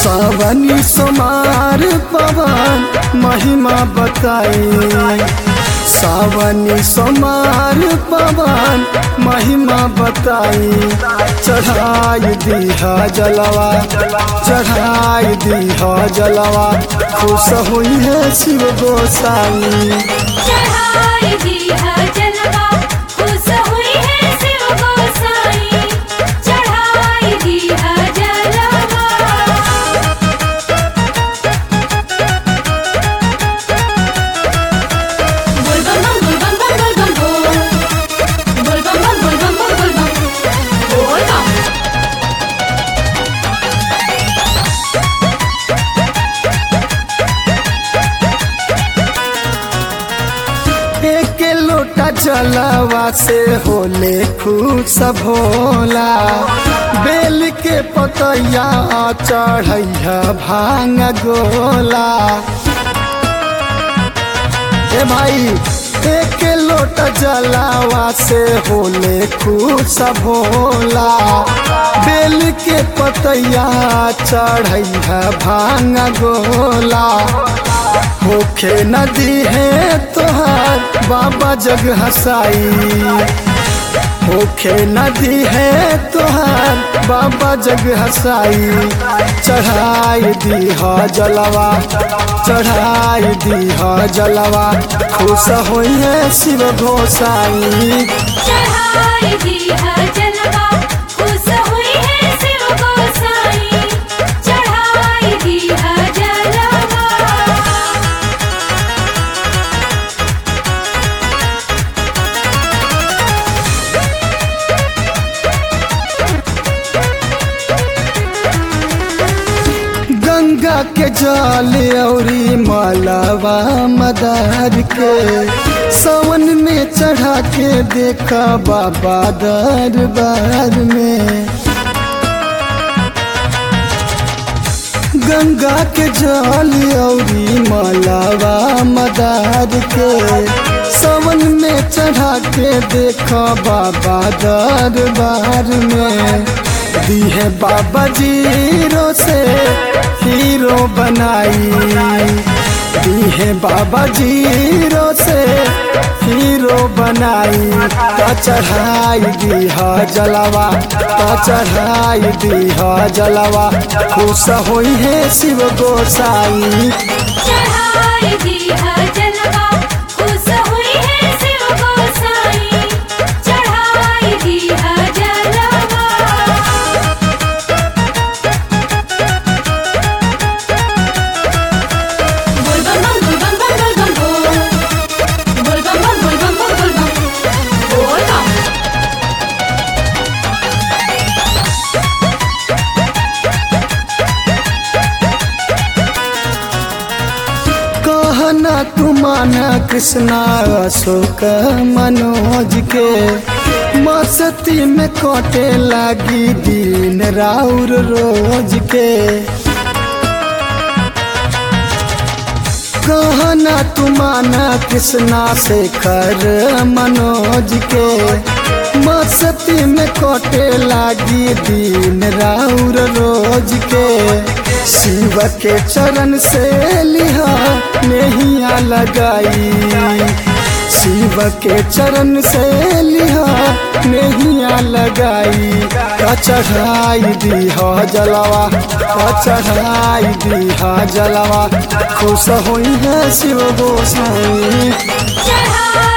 सावनी समार पवन महिमा बताई सावनी समार पवन महिमा बताई चढ़ाई दीहा जलवा चढ़ाई दीहा जलवा खुश हुई है शिव गोसाई चढ़ाई दी है जलवा खुश हुई है शिव गोसाई चढ़ाई दी है जलवा बोल बम बम बोल बम बम बोल बम बोल बोल बम बम बोल बम बम बोल बम बोल बम एक लोटा जलवा से होले खुश भोला बेल के पतैया चढ़ैया भांग गोला ए भाई एक लोटा जलावा से होले खुश भोला बेल के पतैया चढ़ैया भांग गोला होखे नदी है तोहार बाबा जग हसाई होखे नदी है तोहार बाबा जग हसाई चढ़ाई दीहा जलवा चढ़ाई दीहा जलवा खुश होई है शिव गोसाई चढ़ाई दी है जलवा खुश हुई है शिव गोसाई चढ़ाई दी है जलवा गंगा के जल औरी मालावा मदार के सावन में चढ़ा के देखा बाबा दरबार में गंगा के जल औरी मालावा मदार के सावन में चढ़ा के देखा बाबा दरबार में दी है बाबा जीरो से हीरो बनाई दी है बाबा जीरो से हीरो बनाई तो चढ़ाई दी हा जलवा तो चढ़ाई दी हा जलवा खुश होई है शिव गोसाई चढ़ाई दी है जलवा खुश हुई है शिव गोसाई चढ़ाई दी है जलवा बोल बम बम बोल बम बम बोल बम बोल बोल बम बम बोल बम बम बोल बम बोल बम कहना तू माना कृष्णा अशोक मनोज के मस्ती में कटे लागी दिन राउर रोज के कहना तू माना कृष्णा से कर मनोज के मस्ती में कटे लागी दिन राउर रोज के शिव के चरण से लिहा नैया लगाई शिव के चरण से लिहा नैया लगाई का चढ़ाई दीहा जलवा का चढ़ाई दीहा जलवा खुश होई है शिव गोसाई चढ़ाई